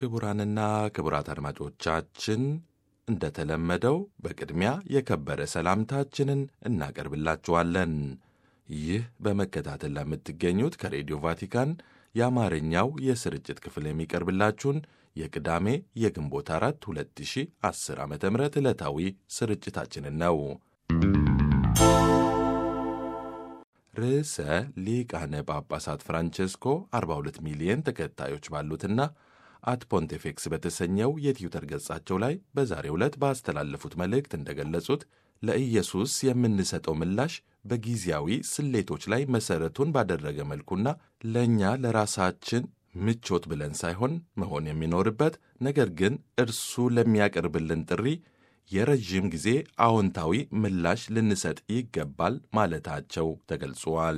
ክቡራንና ክቡራት አድማጮቻችን እንደተለመደው በቅድሚያ የከበረ ሰላምታችንን እናቀርብላችኋለን። ይህ በመከታተል ለምትገኙት ከሬዲዮ ቫቲካን የአማርኛው የስርጭት ክፍል የሚቀርብላችሁን የቅዳሜ የግንቦት አራት 2010 ዓ ም ዕለታዊ ስርጭታችንን ነው። ርዕሰ ሊቃነ ጳጳሳት ፍራንቼስኮ 42 ሚሊየን ተከታዮች ባሉትና አት ፖንቴፌክስ በተሰኘው የትዊተር ገጻቸው ላይ በዛሬው ዕለት ባስተላለፉት መልእክት እንደገለጹት ለኢየሱስ የምንሰጠው ምላሽ በጊዜያዊ ስሌቶች ላይ መሠረቱን ባደረገ መልኩና ለእኛ ለራሳችን ምቾት ብለን ሳይሆን መሆን የሚኖርበት ነገር ግን እርሱ ለሚያቀርብልን ጥሪ የረዥም ጊዜ አዎንታዊ ምላሽ ልንሰጥ ይገባል ማለታቸው ተገልጿል።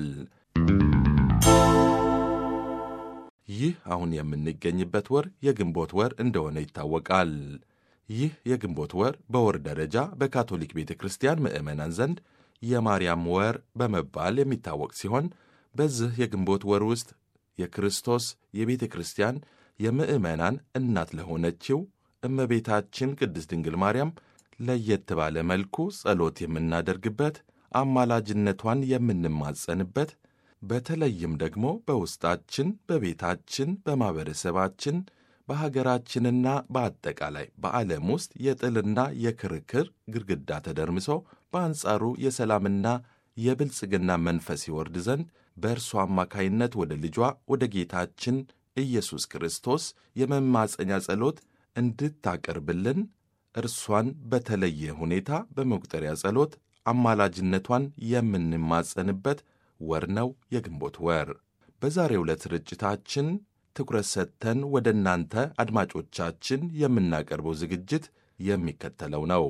ይህ አሁን የምንገኝበት ወር የግንቦት ወር እንደሆነ ይታወቃል። ይህ የግንቦት ወር በወር ደረጃ በካቶሊክ ቤተ ክርስቲያን ምዕመናን ዘንድ የማርያም ወር በመባል የሚታወቅ ሲሆን በዚህ የግንቦት ወር ውስጥ የክርስቶስ የቤተ ክርስቲያን የምዕመናን እናት ለሆነችው እመቤታችን ቅድስት ድንግል ማርያም ለየት ባለ መልኩ ጸሎት የምናደርግበት፣ አማላጅነቷን የምንማጸንበት በተለይም ደግሞ በውስጣችን፣ በቤታችን፣ በማኅበረሰባችን፣ በሀገራችንና በአጠቃላይ በዓለም ውስጥ የጥልና የክርክር ግድግዳ ተደርምሶ በአንጻሩ የሰላምና የብልጽግና መንፈስ ይወርድ ዘንድ በእርሷ አማካይነት ወደ ልጇ ወደ ጌታችን ኢየሱስ ክርስቶስ የመማፀኛ ጸሎት እንድታቀርብልን እርሷን በተለየ ሁኔታ በመቁጠሪያ ጸሎት አማላጅነቷን የምንማጸንበት ወር ነው የግንቦት ወር። በዛሬው ዕለት ስርጭታችን ትኩረት ሰጥተን ወደ እናንተ አድማጮቻችን የምናቀርበው ዝግጅት የሚከተለው ነው።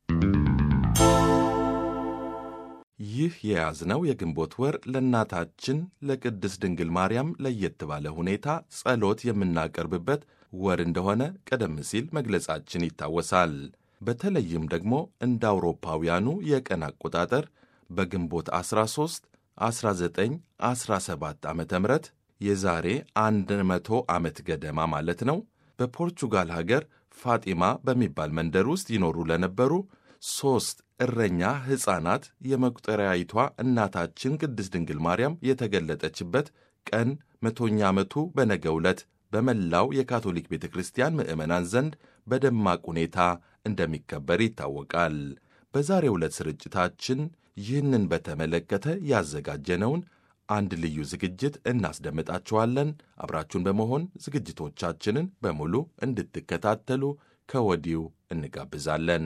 ይህ የያዝነው የግንቦት ወር ለእናታችን ለቅድስት ድንግል ማርያም ለየት ባለ ሁኔታ ጸሎት የምናቀርብበት ወር እንደሆነ ቀደም ሲል መግለጻችን ይታወሳል። በተለይም ደግሞ እንደ አውሮፓውያኑ የቀን አቆጣጠር በግንቦት 13 1917 ዓ ም የዛሬ 100 ዓመት ገደማ ማለት ነው በፖርቹጋል ሀገር ፋጢማ በሚባል መንደር ውስጥ ይኖሩ ለነበሩ ሦስት እረኛ ሕፃናት የመቁጠሪያይቷ እናታችን ቅድስት ድንግል ማርያም የተገለጠችበት ቀን መቶኛ ዓመቱ በነገው ዕለት በመላው የካቶሊክ ቤተ ክርስቲያን ምዕመናን ዘንድ በደማቅ ሁኔታ እንደሚከበር ይታወቃል። በዛሬው ዕለት ስርጭታችን ይህንን በተመለከተ ያዘጋጀነውን አንድ ልዩ ዝግጅት እናስደምጣችኋለን። አብራችሁን በመሆን ዝግጅቶቻችንን በሙሉ እንድትከታተሉ ከወዲሁ እንጋብዛለን።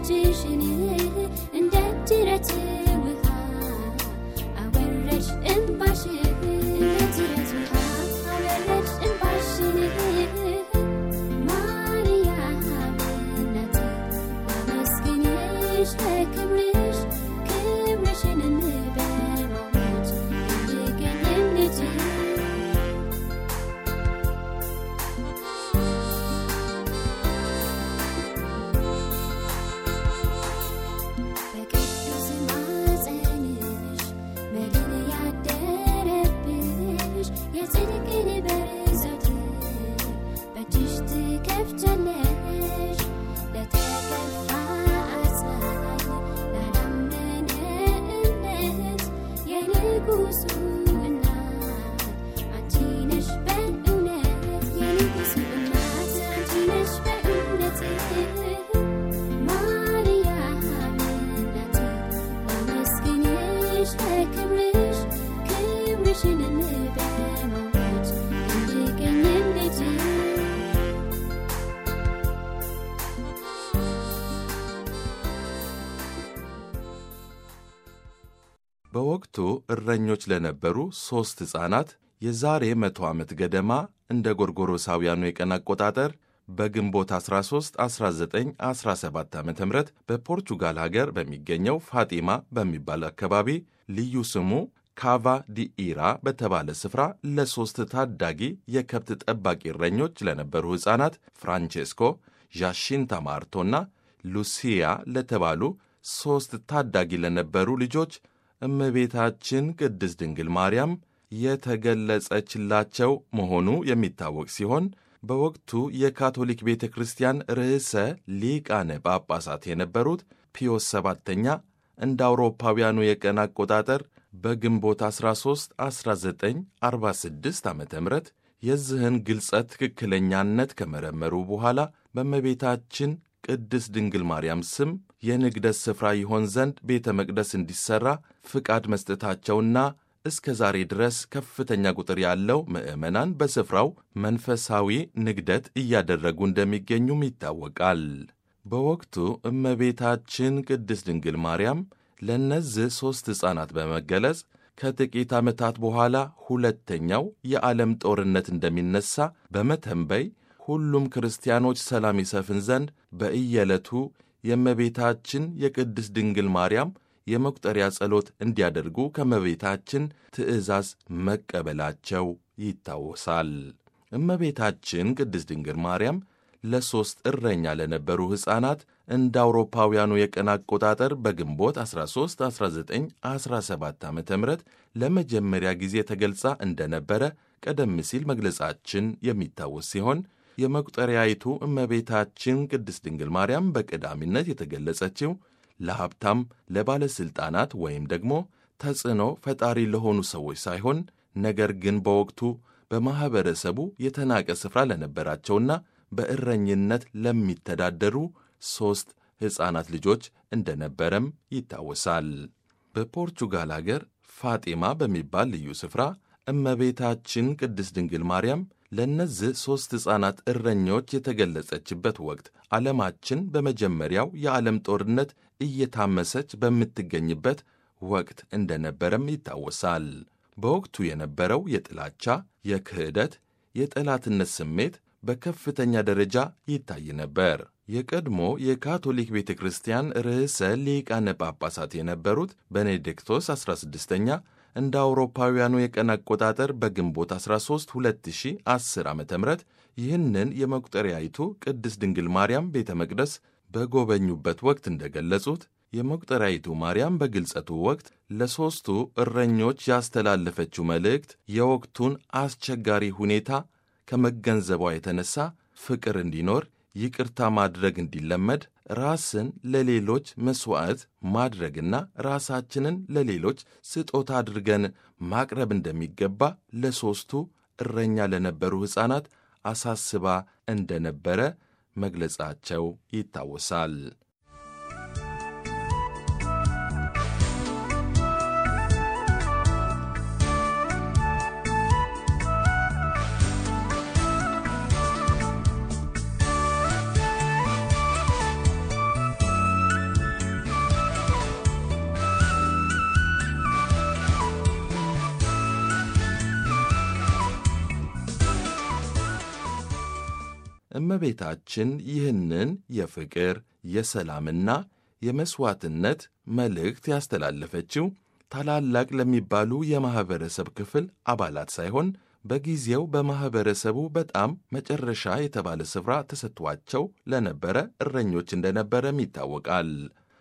እጅሽን እንደ ጅረት ውሃ አወረድሽ እንባሽን እንደ ጅረት ውሃ አወረድሽ እንባሽን ማርያም እናቴ ላመስግንሽ ለክብርሽ ክብርሽንም በማወጅ እንድገኝም ልጅ በቅዱስ ማፀንሽ መድን ያደረብሽ የጽድቅን በር ዘውትር በእጅሽ ትከፍቻለሽ ለተከፋ አጽናኝ ላላመነ እምነት የንጉሱ እናት አንቺ ነሽ በእውነት የንጉሱ እናት አንቺ ነሽ በእውነት ማርያም እናቴ ላመስግንሽ ለክብርሽ ክብርሽንም በማወጅ እንድገኝም ልጅ በወቅቱ እረኞች ለነበሩ ሦስት ሕፃናት የዛሬ መቶ ዓመት ገደማ እንደ ጎርጎሮሳውያኑ የቀን አቆጣጠር በግንቦት 13 1917 ዓ ም በፖርቹጋል ሀገር በሚገኘው ፋጢማ በሚባል አካባቢ ልዩ ስሙ ካቫ ዲኢራ በተባለ ስፍራ ለሦስት ታዳጊ የከብት ጠባቂ እረኞች ለነበሩ ሕፃናት ፍራንቼስኮ፣ ዣሺንታ ማርቶና ሉሲያ ለተባሉ ሦስት ታዳጊ ለነበሩ ልጆች እመቤታችን ቅድስት ድንግል ማርያም የተገለጸችላቸው መሆኑ የሚታወቅ ሲሆን በወቅቱ የካቶሊክ ቤተ ክርስቲያን ርዕሰ ሊቃነ ጳጳሳት የነበሩት ፒዮስ ሰባተኛ እንደ አውሮፓውያኑ የቀን አቆጣጠር በግንቦት 13 1946 ዓ ም የዚህን ግልጸት ትክክለኛነት ከመረመሩ በኋላ በእመቤታችን ቅድስት ድንግል ማርያም ስም የንግደት ስፍራ ይሆን ዘንድ ቤተ መቅደስ እንዲሠራ ፍቃድ መስጠታቸውና እስከ ዛሬ ድረስ ከፍተኛ ቁጥር ያለው ምዕመናን በስፍራው መንፈሳዊ ንግደት እያደረጉ እንደሚገኙም ይታወቃል። በወቅቱ እመቤታችን ቅድስት ድንግል ማርያም ለእነዚህ ሦስት ሕፃናት በመገለጽ ከጥቂት ዓመታት በኋላ ሁለተኛው የዓለም ጦርነት እንደሚነሣ በመተንበይ ሁሉም ክርስቲያኖች ሰላም ይሰፍን ዘንድ በእየዕለቱ የእመቤታችን የቅድስት ድንግል ማርያም የመቁጠሪያ ጸሎት እንዲያደርጉ ከእመቤታችን ትእዛዝ መቀበላቸው ይታወሳል። እመቤታችን ቅድስት ድንግል ማርያም ለሦስት እረኛ ለነበሩ ሕፃናት እንደ አውሮፓውያኑ የቀን አቆጣጠር በግንቦት 13 1917 ዓ ም ለመጀመሪያ ጊዜ ተገልጻ እንደነበረ ቀደም ሲል መግለጻችን የሚታወስ ሲሆን የመቁጠሪያይቱ እመቤታችን ቅድስት ድንግል ማርያም በቀዳሚነት የተገለጸችው ለሀብታም፣ ለባለሥልጣናት ወይም ደግሞ ተጽዕኖ ፈጣሪ ለሆኑ ሰዎች ሳይሆን ነገር ግን በወቅቱ በማኅበረሰቡ የተናቀ ስፍራ ለነበራቸውና በእረኝነት ለሚተዳደሩ ሦስት ሕፃናት ልጆች እንደነበረም ይታወሳል። በፖርቹጋል አገር ፋጢማ በሚባል ልዩ ስፍራ እመቤታችን ቅድስት ድንግል ማርያም ለእነዚህ ሦስት ሕፃናት እረኞች የተገለጸችበት ወቅት ዓለማችን በመጀመሪያው የዓለም ጦርነት እየታመሰች በምትገኝበት ወቅት እንደነበረም ይታወሳል። በወቅቱ የነበረው የጥላቻ፣ የክህደት፣ የጠላትነት ስሜት በከፍተኛ ደረጃ ይታይ ነበር። የቀድሞ የካቶሊክ ቤተ ክርስቲያን ርዕሰ ሊቃነ ጳጳሳት የነበሩት ቤኔዲክቶስ 16ኛ እንደ አውሮፓውያኑ የቀን አቆጣጠር በግንቦት 13 2010 ዓ ም ይህንን የመቁጠሪያይቱ ቅድስት ድንግል ማርያም ቤተ መቅደስ በጎበኙበት ወቅት እንደገለጹት የመቁጠሪያይቱ ማርያም በግልጸቱ ወቅት ለሦስቱ እረኞች ያስተላለፈችው መልእክት የወቅቱን አስቸጋሪ ሁኔታ ከመገንዘቧ የተነሳ ፍቅር እንዲኖር፣ ይቅርታ ማድረግ እንዲለመድ፣ ራስን ለሌሎች መሥዋዕት ማድረግና ራሳችንን ለሌሎች ስጦታ አድርገን ማቅረብ እንደሚገባ ለሦስቱ እረኛ ለነበሩ ሕፃናት አሳስባ እንደነበረ መግለጻቸው ይታወሳል። እመቤታችን ይህንን የፍቅር የሰላምና የመሥዋዕትነት መልእክት ያስተላለፈችው ታላላቅ ለሚባሉ የማኅበረሰብ ክፍል አባላት ሳይሆን በጊዜው በማኅበረሰቡ በጣም መጨረሻ የተባለ ስፍራ ተሰጥቷቸው ለነበረ እረኞች እንደነበረም ይታወቃል።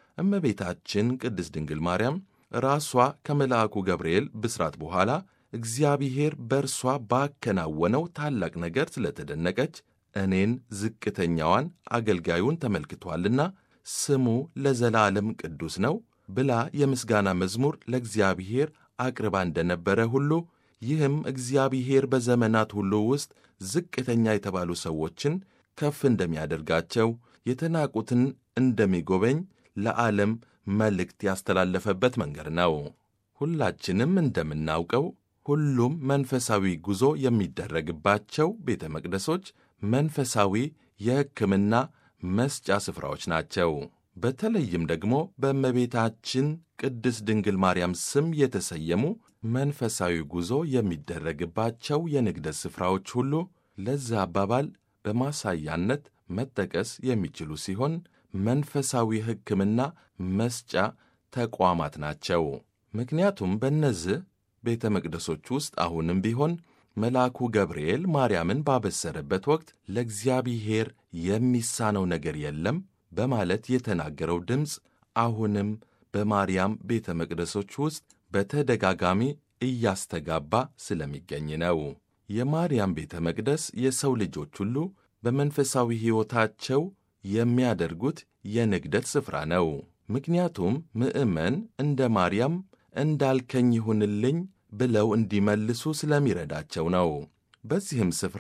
እመቤታችን ቅድስት ድንግል ማርያም ራሷ ከመልአኩ ገብርኤል ብስራት በኋላ እግዚአብሔር በእርሷ ባከናወነው ታላቅ ነገር ስለተደነቀች እኔን ዝቅተኛዋን አገልጋዩን ተመልክቷልና ስሙ ለዘላለም ቅዱስ ነው ብላ የምስጋና መዝሙር ለእግዚአብሔር አቅርባ እንደነበረ ሁሉ ይህም እግዚአብሔር በዘመናት ሁሉ ውስጥ ዝቅተኛ የተባሉ ሰዎችን ከፍ እንደሚያደርጋቸው፣ የተናቁትን እንደሚጎበኝ ለዓለም መልእክት ያስተላለፈበት መንገድ ነው። ሁላችንም እንደምናውቀው ሁሉም መንፈሳዊ ጉዞ የሚደረግባቸው ቤተ መቅደሶች መንፈሳዊ የሕክምና መስጫ ስፍራዎች ናቸው። በተለይም ደግሞ በእመቤታችን ቅድስት ድንግል ማርያም ስም የተሰየሙ መንፈሳዊ ጉዞ የሚደረግባቸው የንግደት ስፍራዎች ሁሉ ለዚህ አባባል በማሳያነት መጠቀስ የሚችሉ ሲሆን መንፈሳዊ ሕክምና መስጫ ተቋማት ናቸው። ምክንያቱም በእነዚህ ቤተ መቅደሶች ውስጥ አሁንም ቢሆን መልአኩ ገብርኤል ማርያምን ባበሰረበት ወቅት ለእግዚአብሔር የሚሳነው ነገር የለም በማለት የተናገረው ድምፅ አሁንም በማርያም ቤተ መቅደሶች ውስጥ በተደጋጋሚ እያስተጋባ ስለሚገኝ ነው። የማርያም ቤተ መቅደስ የሰው ልጆች ሁሉ በመንፈሳዊ ሕይወታቸው የሚያደርጉት የንግደት ስፍራ ነው። ምክንያቱም ምዕመን እንደ ማርያም እንዳልከኝ ይሁንልኝ ብለው እንዲመልሱ ስለሚረዳቸው ነው። በዚህም ስፍራ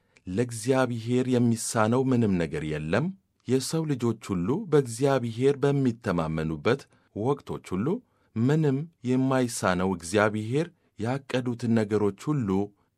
ለእግዚአብሔር የሚሳነው ምንም ነገር የለም። የሰው ልጆች ሁሉ በእግዚአብሔር በሚተማመኑበት ወቅቶች ሁሉ ምንም የማይሳነው እግዚአብሔር ያቀዱትን ነገሮች ሁሉ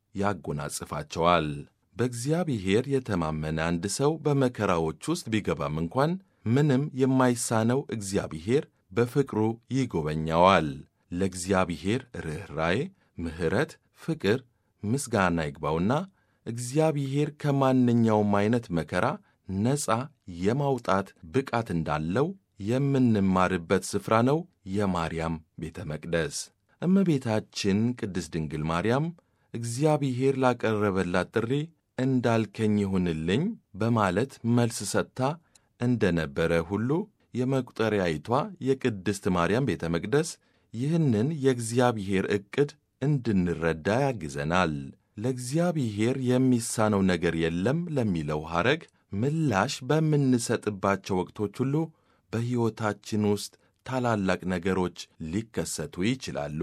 ያጎናጽፋቸዋል። በእግዚአብሔር የተማመነ አንድ ሰው በመከራዎች ውስጥ ቢገባም እንኳን ምንም የማይሳነው እግዚአብሔር በፍቅሩ ይጎበኛዋል። ለእግዚአብሔር ርኅራዬ፣ ምሕረት፣ ፍቅር ምስጋና ይግባውና እግዚአብሔር ከማንኛውም ዐይነት መከራ ነፃ የማውጣት ብቃት እንዳለው የምንማርበት ስፍራ ነው የማርያም ቤተ መቅደስ። እመቤታችን ቅድስት ድንግል ማርያም እግዚአብሔር ላቀረበላት ጥሪ እንዳልከኝ ይሁንልኝ በማለት መልስ ሰጥታ እንደ ነበረ ሁሉ የመቁጠሪያይቷ የቅድስት ማርያም ቤተ መቅደስ ይህንን የእግዚአብሔር ዕቅድ እንድንረዳ ያግዘናል። ለእግዚአብሔር የሚሳነው ነገር የለም ለሚለው ሐረግ ምላሽ በምንሰጥባቸው ወቅቶች ሁሉ በሕይወታችን ውስጥ ታላላቅ ነገሮች ሊከሰቱ ይችላሉ።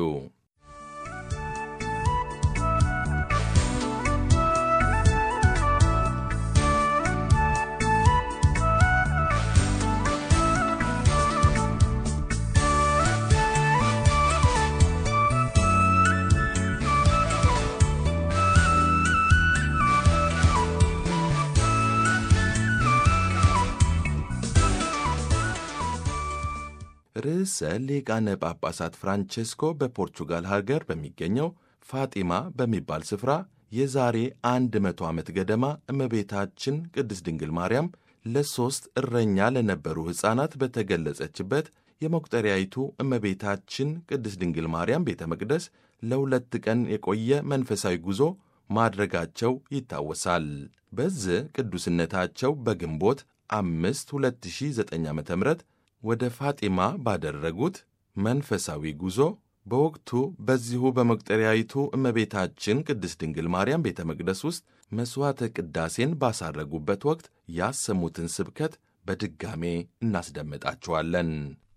ርዕሰ ሊቃነ ጳጳሳት ፍራንቼስኮ በፖርቹጋል ሀገር በሚገኘው ፋጢማ በሚባል ስፍራ የዛሬ አንድ መቶ ዓመት ገደማ እመቤታችን ቅድስት ድንግል ማርያም ለሦስት እረኛ ለነበሩ ሕፃናት በተገለጸችበት የመቁጠሪያይቱ እመቤታችን ቅድስት ድንግል ማርያም ቤተ መቅደስ ለሁለት ቀን የቆየ መንፈሳዊ ጉዞ ማድረጋቸው ይታወሳል። በዚህ ቅዱስነታቸው በግንቦት አምስት 2009 ዓ ም ወደ ፋጢማ ባደረጉት መንፈሳዊ ጉዞ በወቅቱ በዚሁ በመቁጠሪያይቱ እመቤታችን ቅድስት ድንግል ማርያም ቤተ መቅደስ ውስጥ መሥዋዕተ ቅዳሴን ባሳረጉበት ወቅት ያሰሙትን ስብከት በድጋሜ እናስደምጣችኋለን።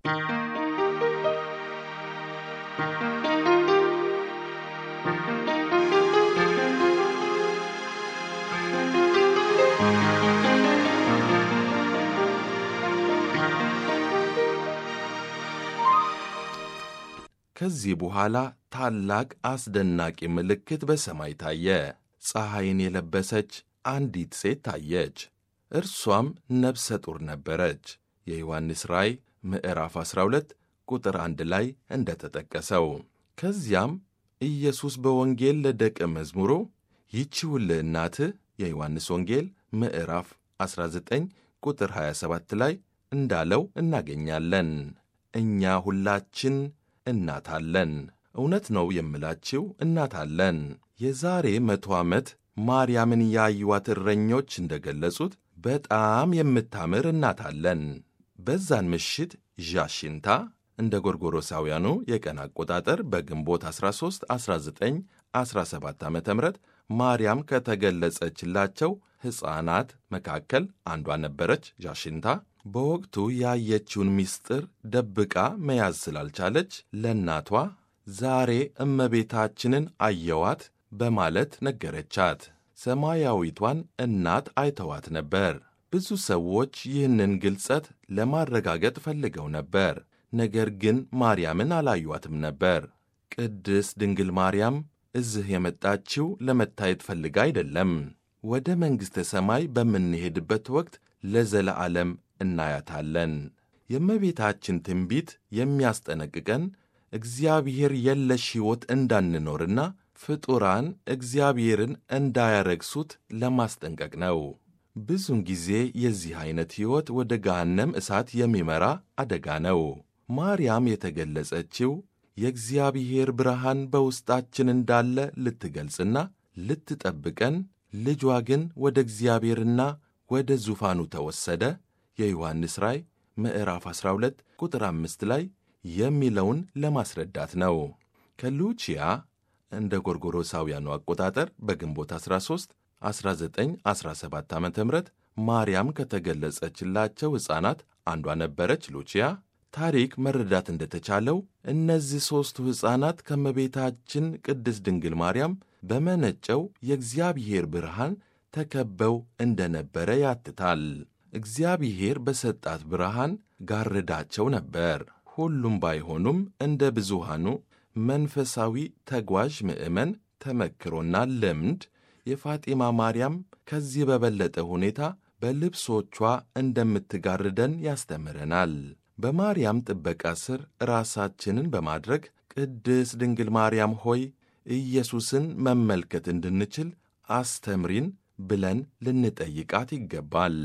ከዚህ በኋላ ታላቅ አስደናቂ ምልክት በሰማይ ታየ። ፀሐይን የለበሰች አንዲት ሴት ታየች። እርሷም ነፍሰ ጡር ነበረች። የዮሐንስ ራእይ ምዕራፍ 12 ቁጥር አንድ ላይ እንደ ተጠቀሰው። ከዚያም ኢየሱስ በወንጌል ለደቀ መዝሙሩ ይቺውልህ እናትህ የዮሐንስ ወንጌል ምዕራፍ 19 ቁጥር 27 ላይ እንዳለው እናገኛለን። እኛ ሁላችን እናት አለን። እውነት ነው የምላችው እናት አለን። የዛሬ መቶ ዓመት ማርያምን ያዩዋት እረኞች እንደ ገለጹት በጣም የምታምር እናት አለን። በዛን ምሽት ዣሽንታ እንደ ጎርጎሮሳውያኑ የቀን አቆጣጠር በግንቦት 13 1917 ዓ ም ማርያም ከተገለጸችላቸው ሕፃናት መካከል አንዷ ነበረች። ዣሽንታ በወቅቱ ያየችውን ምስጢር ደብቃ መያዝ ስላልቻለች ለእናቷ ዛሬ እመቤታችንን አየዋት በማለት ነገረቻት። ሰማያዊቷን እናት አይተዋት ነበር። ብዙ ሰዎች ይህንን ግልጸት ለማረጋገጥ ፈልገው ነበር። ነገር ግን ማርያምን አላዩዋትም ነበር። ቅድስት ድንግል ማርያም እዚህ የመጣችው ለመታየት ፈልጋ አይደለም። ወደ መንግሥተ ሰማይ በምንሄድበት ወቅት ለዘለዓለም እናያታለን። የእመቤታችን ትንቢት የሚያስጠነቅቀን እግዚአብሔር የለሽ ሕይወት እንዳንኖርና ፍጡራን እግዚአብሔርን እንዳያረግሱት ለማስጠንቀቅ ነው። ብዙውን ጊዜ የዚህ ዐይነት ሕይወት ወደ ገሃነም እሳት የሚመራ አደጋ ነው። ማርያም የተገለጸችው የእግዚአብሔር ብርሃን በውስጣችን እንዳለ ልትገልጽና ልትጠብቀን፣ ልጇ ግን ወደ እግዚአብሔርና ወደ ዙፋኑ ተወሰደ የዮሐንስ ራእይ ምዕራፍ 12 ቁጥር 5 ላይ የሚለውን ለማስረዳት ነው። ከሉቺያ እንደ ጎርጎሮሳውያኑ አቆጣጠር በግንቦት 13 1917 ዓ ም ማርያም ከተገለጸችላቸው ሕፃናት አንዷ ነበረች። ሉቺያ ታሪክ መረዳት እንደተቻለው እነዚህ ሦስቱ ሕፃናት ከመቤታችን ቅድስት ድንግል ማርያም በመነጨው የእግዚአብሔር ብርሃን ተከበው እንደነበረ ያትታል። እግዚአብሔር በሰጣት ብርሃን ጋርዳቸው ነበር። ሁሉም ባይሆኑም እንደ ብዙሃኑ መንፈሳዊ ተጓዥ ምዕመን ተመክሮና ልምድ የፋጢማ ማርያም ከዚህ በበለጠ ሁኔታ በልብሶቿ እንደምትጋርደን ያስተምረናል። በማርያም ጥበቃ ስር ራሳችንን በማድረግ ቅድስት ድንግል ማርያም ሆይ ኢየሱስን መመልከት እንድንችል አስተምሪን ብለን ልንጠይቃት ይገባል።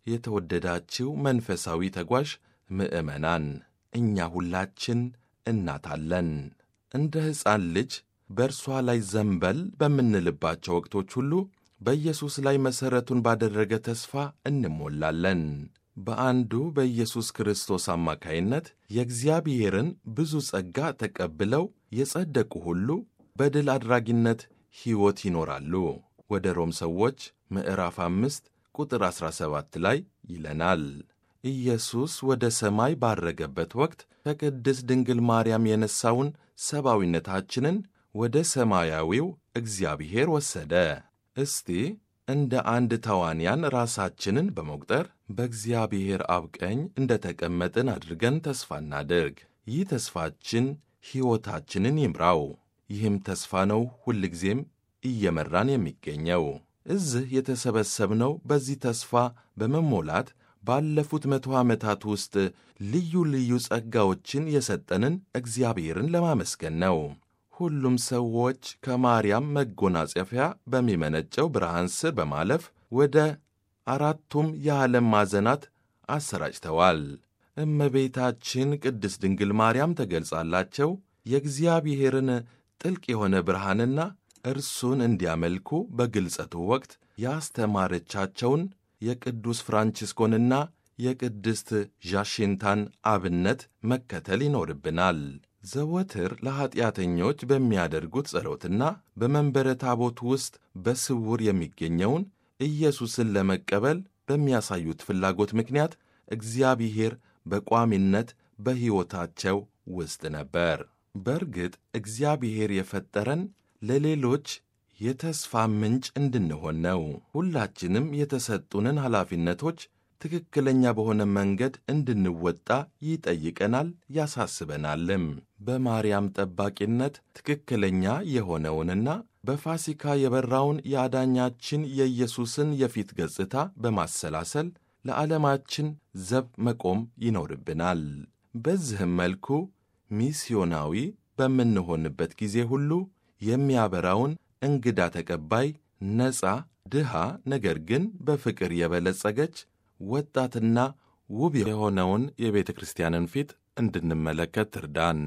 የተወደዳችው መንፈሳዊ ተጓዥ ምዕመናን እኛ ሁላችን እናት አለን። እንደ ሕፃን ልጅ በእርሷ ላይ ዘንበል በምንልባቸው ወቅቶች ሁሉ በኢየሱስ ላይ መሠረቱን ባደረገ ተስፋ እንሞላለን። በአንዱ በኢየሱስ ክርስቶስ አማካይነት የእግዚአብሔርን ብዙ ጸጋ ተቀብለው የጸደቁ ሁሉ በድል አድራጊነት ሕይወት ይኖራሉ። ወደ ሮም ሰዎች ምዕራፍ አምስት ቁጥር 17 ላይ ይለናል። ኢየሱስ ወደ ሰማይ ባረገበት ወቅት ከቅድስት ድንግል ማርያም የነሳውን ሰብአዊነታችንን ወደ ሰማያዊው እግዚአብሔር ወሰደ። እስቲ እንደ አንድ ተዋንያን ራሳችንን በመቁጠር በእግዚአብሔር አብ ቀኝ እንደ ተቀመጥን አድርገን ተስፋ እናድርግ። ይህ ተስፋችን ሕይወታችንን ይምራው። ይህም ተስፋ ነው ሁልጊዜም እየመራን የሚገኘው። እዚህ የተሰበሰብነው በዚህ ተስፋ በመሞላት ባለፉት መቶ ዓመታት ውስጥ ልዩ ልዩ ጸጋዎችን የሰጠንን እግዚአብሔርን ለማመስገን ነው። ሁሉም ሰዎች ከማርያም መጎናጸፊያ በሚመነጨው ብርሃን ስር በማለፍ ወደ አራቱም የዓለም ማዕዘናት አሰራጭተዋል። እመቤታችን ቅድስት ድንግል ማርያም ተገልጻላቸው የእግዚአብሔርን ጥልቅ የሆነ ብርሃንና እርሱን እንዲያመልኩ በግልጸቱ ወቅት ያስተማረቻቸውን የቅዱስ ፍራንቺስኮንና የቅድስት ዣሽንታን አብነት መከተል ይኖርብናል። ዘወትር ለኀጢአተኞች በሚያደርጉት ጸሎትና በመንበረ ታቦት ውስጥ በስውር የሚገኘውን ኢየሱስን ለመቀበል በሚያሳዩት ፍላጎት ምክንያት እግዚአብሔር በቋሚነት በሕይወታቸው ውስጥ ነበር። በእርግጥ እግዚአብሔር የፈጠረን ለሌሎች የተስፋ ምንጭ እንድንሆን ነው። ሁላችንም የተሰጡንን ኃላፊነቶች ትክክለኛ በሆነ መንገድ እንድንወጣ ይጠይቀናል፣ ያሳስበናልም። በማርያም ጠባቂነት ትክክለኛ የሆነውንና በፋሲካ የበራውን የአዳኛችን የኢየሱስን የፊት ገጽታ በማሰላሰል ለዓለማችን ዘብ መቆም ይኖርብናል። በዚህም መልኩ ሚስዮናዊ በምንሆንበት ጊዜ ሁሉ የሚያበራውን እንግዳ ተቀባይ፣ ነፃ ድሃ ነገር ግን በፍቅር የበለጸገች ወጣትና ውብ የሆነውን የቤተ ክርስቲያንን ፊት እንድንመለከት ትርዳን።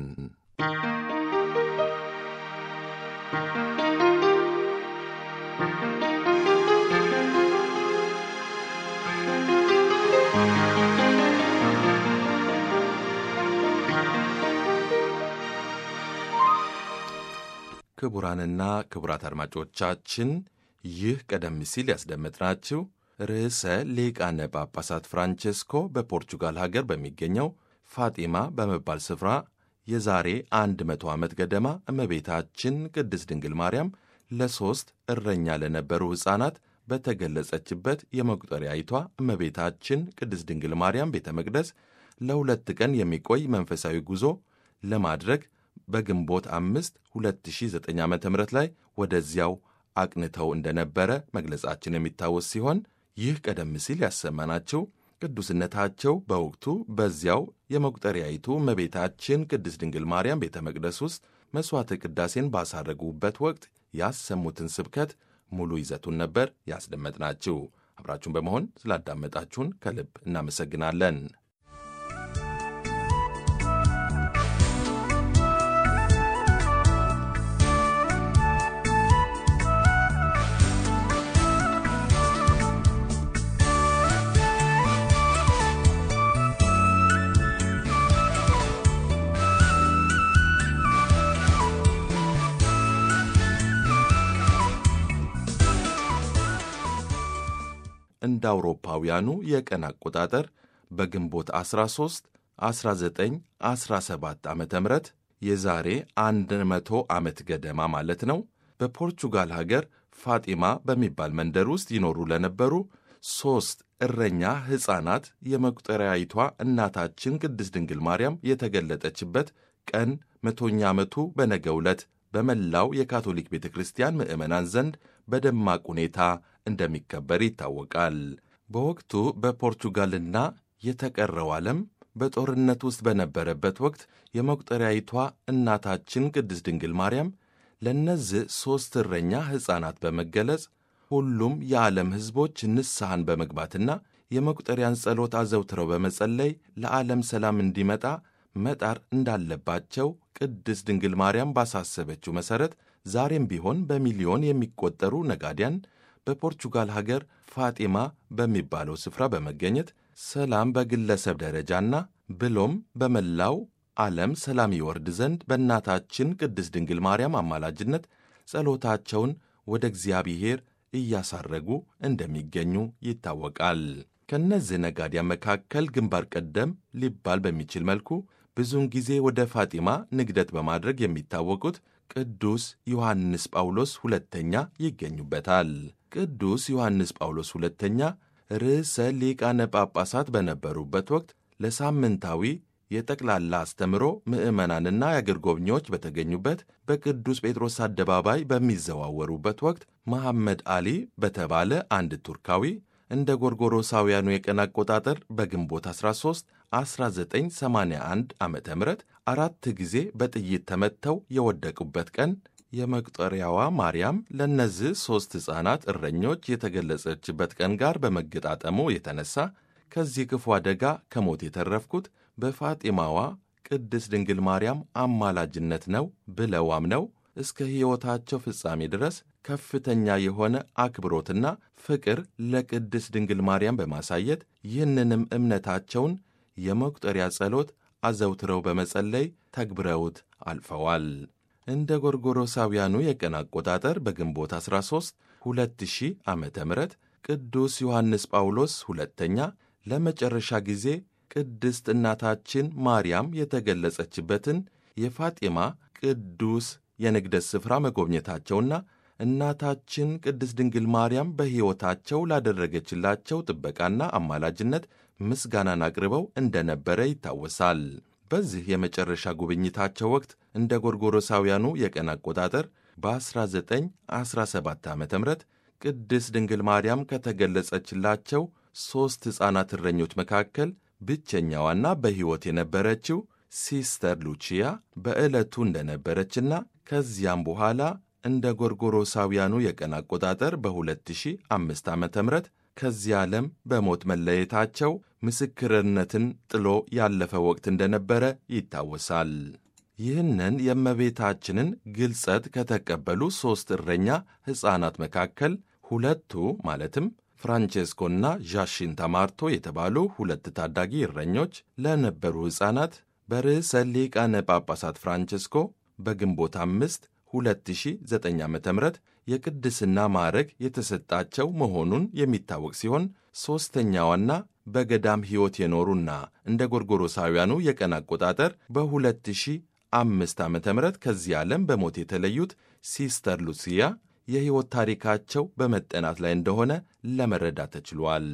ክቡራንና ክቡራት አድማጮቻችን ይህ ቀደም ሲል ያስደመጥናችሁ ርዕሰ ሊቃነ ጳጳሳት ፍራንቼስኮ በፖርቹጋል ሀገር በሚገኘው ፋጢማ በመባል ስፍራ የዛሬ አንድ መቶ ዓመት ገደማ እመቤታችን ቅድስት ድንግል ማርያም ለሦስት እረኛ ለነበሩ ሕፃናት በተገለጸችበት የመቁጠሪያይቷ እመቤታችን ቅድስት ድንግል ማርያም ቤተ መቅደስ ለሁለት ቀን የሚቆይ መንፈሳዊ ጉዞ ለማድረግ በግንቦት አምስት 2009 ዓ ም ላይ ወደዚያው አቅንተው እንደነበረ መግለጻችን የሚታወስ ሲሆን ይህ ቀደም ሲል ያሰማናቸው ቅዱስነታቸው በወቅቱ በዚያው የመቁጠሪያይቱ እመቤታችን ቅድስት ድንግል ማርያም ቤተ መቅደስ ውስጥ መሥዋዕተ ቅዳሴን ባሳረጉበት ወቅት ያሰሙትን ስብከት ሙሉ ይዘቱን ነበር ያስደመጥናችሁ። አብራችሁን በመሆን ስላዳመጣችሁን ከልብ እናመሰግናለን። እንደ አውሮፓውያኑ የቀን አቆጣጠር በግንቦት 13 1917 ዓ ም የዛሬ 100 ዓመት ገደማ ማለት ነው። በፖርቹጋል ሀገር ፋጢማ በሚባል መንደር ውስጥ ይኖሩ ለነበሩ ሦስት እረኛ ሕፃናት የመቁጠሪያይቷ እናታችን ቅድስት ድንግል ማርያም የተገለጠችበት ቀን መቶኛ ዓመቱ በነገው ዕለት በመላው የካቶሊክ ቤተ ክርስቲያን ምዕመናን ዘንድ በደማቅ ሁኔታ እንደሚከበር ይታወቃል። በወቅቱ በፖርቹጋልና የተቀረው ዓለም በጦርነት ውስጥ በነበረበት ወቅት የመቁጠሪያይቷ እናታችን ቅድስት ድንግል ማርያም ለእነዚህ ሦስት እረኛ ሕፃናት በመገለጽ ሁሉም የዓለም ሕዝቦች ንስሐን በመግባትና የመቁጠሪያን ጸሎት አዘውትረው በመጸለይ ለዓለም ሰላም እንዲመጣ መጣር እንዳለባቸው ቅድስት ድንግል ማርያም ባሳሰበችው መሠረት ዛሬም ቢሆን በሚሊዮን የሚቆጠሩ ነጋዴያን በፖርቹጋል ሀገር ፋጢማ በሚባለው ስፍራ በመገኘት ሰላም በግለሰብ ደረጃና ብሎም በመላው ዓለም ሰላም ይወርድ ዘንድ በእናታችን ቅድስት ድንግል ማርያም አማላጅነት ጸሎታቸውን ወደ እግዚአብሔር እያሳረጉ እንደሚገኙ ይታወቃል። ከእነዚህ ነጋዴያን መካከል ግንባር ቀደም ሊባል በሚችል መልኩ ብዙውን ጊዜ ወደ ፋጢማ ንግደት በማድረግ የሚታወቁት ቅዱስ ዮሐንስ ጳውሎስ ሁለተኛ ይገኙበታል። ቅዱስ ዮሐንስ ጳውሎስ ሁለተኛ ርዕሰ ሊቃነ ጳጳሳት በነበሩበት ወቅት ለሳምንታዊ የጠቅላላ አስተምሮ ምዕመናንና የአገር ጎብኚዎች በተገኙበት በቅዱስ ጴጥሮስ አደባባይ በሚዘዋወሩበት ወቅት መሐመድ አሊ በተባለ አንድ ቱርካዊ እንደ ጎርጎሮሳውያኑ የቀን አቆጣጠር በግንቦት 13 1981 ዓ ም አራት ጊዜ በጥይት ተመትተው የወደቁበት ቀን የመቁጠሪያዋ ማርያም ለእነዚህ ሦስት ሕፃናት እረኞች የተገለጸችበት ቀን ጋር በመገጣጠሙ የተነሳ ከዚህ ክፉ አደጋ ከሞት የተረፍኩት በፋጢማዋ ቅድስት ድንግል ማርያም አማላጅነት ነው ብለው አምነው እስከ ሕይወታቸው ፍጻሜ ድረስ ከፍተኛ የሆነ አክብሮትና ፍቅር ለቅድስት ድንግል ማርያም በማሳየት ይህንንም እምነታቸውን የመቁጠሪያ ጸሎት አዘውትረው በመጸለይ ተግብረውት አልፈዋል። እንደ ጎርጎሮሳውያኑ የቀን አቆጣጠር በግንቦት 13 2000 ዓ ም ቅዱስ ዮሐንስ ጳውሎስ ሁለተኛ ለመጨረሻ ጊዜ ቅድስት እናታችን ማርያም የተገለጸችበትን የፋጢማ ቅዱስ የንግደት ስፍራ መጎብኘታቸውና እናታችን ቅድስት ድንግል ማርያም በሕይወታቸው ላደረገችላቸው ጥበቃና አማላጅነት ምስጋናን አቅርበው እንደነበረ ይታወሳል። በዚህ የመጨረሻ ጉብኝታቸው ወቅት እንደ ጎርጎሮሳውያኑ የቀን አቆጣጠር በ1917 ዓ ም ቅድስት ድንግል ማርያም ከተገለጸችላቸው ሦስት ሕፃናት እረኞች መካከል ብቸኛዋና በሕይወት የነበረችው ሲስተር ሉቺያ በዕለቱ እንደነበረችና ከዚያም በኋላ እንደ ጎርጎሮሳውያኑ የቀን አቆጣጠር በ2005 ዓ ም ከዚህ ዓለም በሞት መለየታቸው ምስክርነትን ጥሎ ያለፈ ወቅት እንደነበረ ይታወሳል። ይህንን የእመቤታችንን ግልጸት ከተቀበሉ ሦስት እረኛ ሕፃናት መካከል ሁለቱ ማለትም ፍራንቼስኮና ዣሽን ተማርቶ የተባሉ ሁለት ታዳጊ እረኞች ለነበሩ ሕፃናት በርዕሰ ሊቃነ ጳጳሳት ፍራንቼስኮ በግንቦት አምስት 2009 ዓ ም የቅድስና ማዕረግ የተሰጣቸው መሆኑን የሚታወቅ ሲሆን ሦስተኛዋና በገዳም ሕይወት የኖሩና እንደ ጎርጎሮሳውያኑ የቀን አቆጣጠር በ2005 ዓ ም ከዚህ ዓለም በሞት የተለዩት ሲስተር ሉሲያ የሕይወት ታሪካቸው በመጠናት ላይ እንደሆነ ለመረዳት ተችሏል።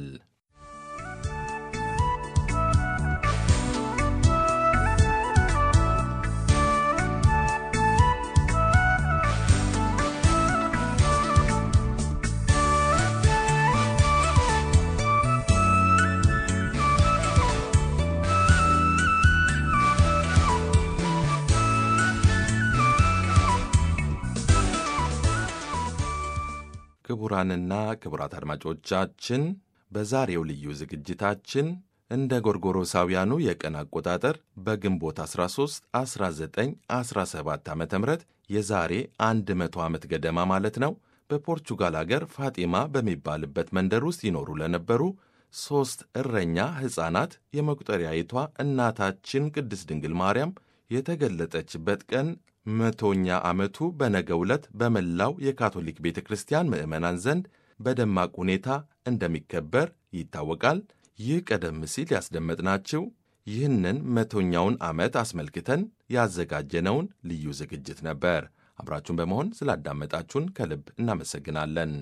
ክቡራንና ክቡራት አድማጮቻችን በዛሬው ልዩ ዝግጅታችን እንደ ጎርጎሮሳውያኑ የቀን አቆጣጠር በግንቦት 13 1917 ዓ ም የዛሬ 100 ዓመት ገደማ ማለት ነው በፖርቹጋል አገር ፋጢማ በሚባልበት መንደር ውስጥ ይኖሩ ለነበሩ ሦስት እረኛ ሕፃናት የመቁጠሪያይቷ እናታችን ቅድስት ድንግል ማርያም የተገለጠችበት ቀን መቶኛ ዓመቱ በነገው ዕለት በመላው የካቶሊክ ቤተ ክርስቲያን ምዕመናን ዘንድ በደማቅ ሁኔታ እንደሚከበር ይታወቃል። ይህ ቀደም ሲል ያስደመጥናችሁ ይህንን መቶኛውን ዓመት አስመልክተን ያዘጋጀነውን ልዩ ዝግጅት ነበር። አብራችሁን በመሆን ስላዳመጣችሁን ከልብ እናመሰግናለን።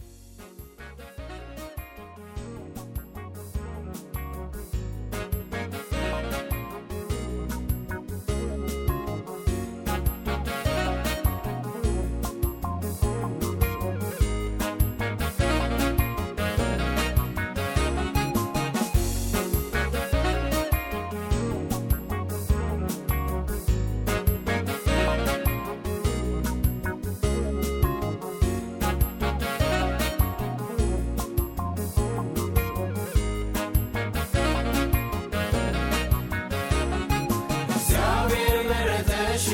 እግዚአብሔር መረጠሽ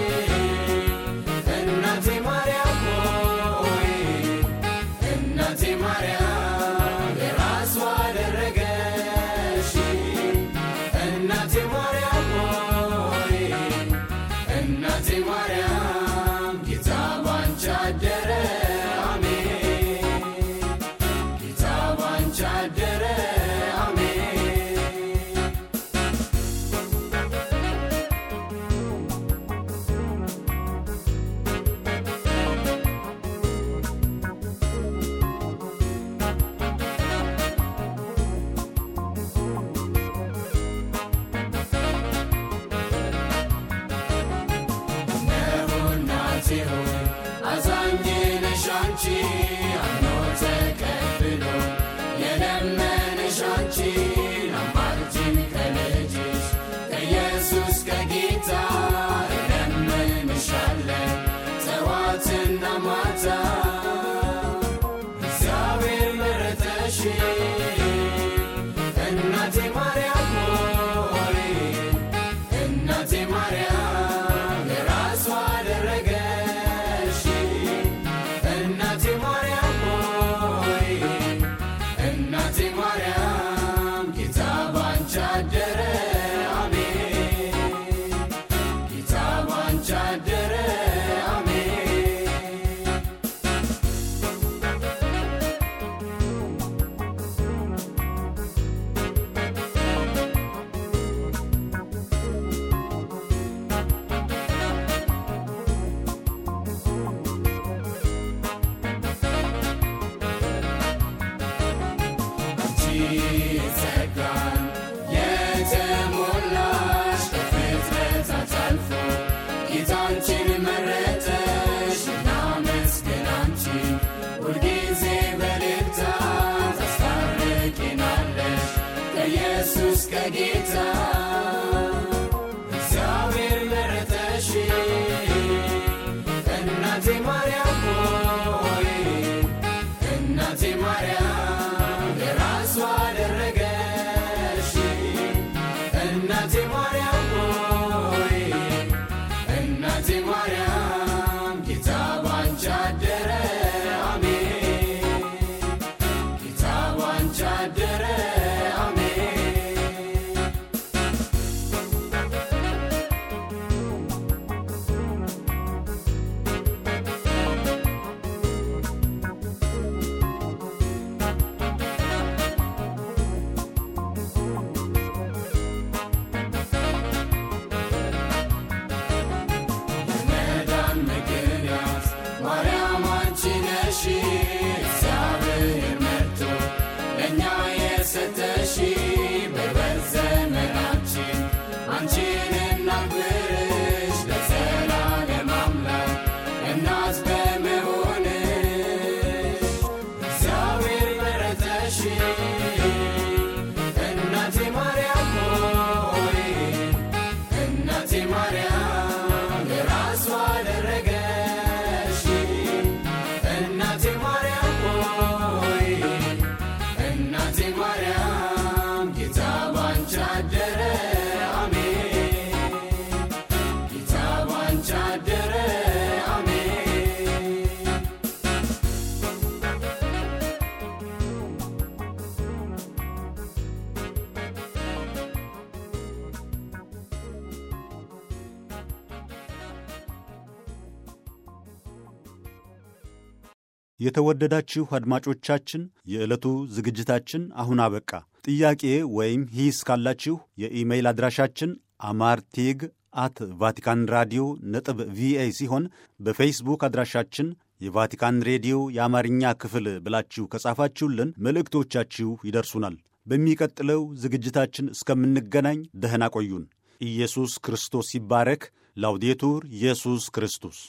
እናቴ ማርያም ሆይ እናቴ ማርያም የራሷ አደረገሽ እናቴ ማርያም ሆይ እናቴ ማርያም ጌታ ባንቺ አደረ አሜን ጌታ ባንቺ አደረ አሜን እነሆ እናቴ ሆይ አዛኝ ነሽ አንቺ አምኖ ተቀብሎ የለመነሽ አንቺ አማልጅን ከልጅሽ ከኢየሱስ ከጌታ እለምንሻለን ጠዋትና ማታ እግዚአብሔር መረጠሽ እናቴ ማርያም ሆይ እናቴ ማርያም የራሷ አደረገሽ እናቴ ማርያም ሆይ እናቴ ማርያም ጌታ ባንቺ አደረ አሜን ጌታ ባንቺ አደረ አሜን አንቺ ጸጋን የተሞላሽ ከፍጥረታት አልፎ ጌታ አንቺን መረጠሽ። እናመስግን አንቺን ሁልጊዜ በእልልታ ታስታርቂናለሽ ከኢየሱስ ከጌታ እግዚአብሔር መረጠሽ እናቴ ማርያም የተወደዳችሁ አድማጮቻችን የዕለቱ ዝግጅታችን አሁን አበቃ። ጥያቄ ወይም ሂስ ካላችሁ የኢሜይል አድራሻችን አማርቴግ አት ቫቲካን ራዲዮ ነጥብ ቪኦኤ ሲሆን በፌስቡክ አድራሻችን የቫቲካን ሬዲዮ የአማርኛ ክፍል ብላችሁ ከጻፋችሁልን መልእክቶቻችሁ ይደርሱናል። በሚቀጥለው ዝግጅታችን እስከምንገናኝ ደህና ቆዩን። ኢየሱስ ክርስቶስ ይባረክ። ላውዴቱር ኢየሱስ ክርስቶስ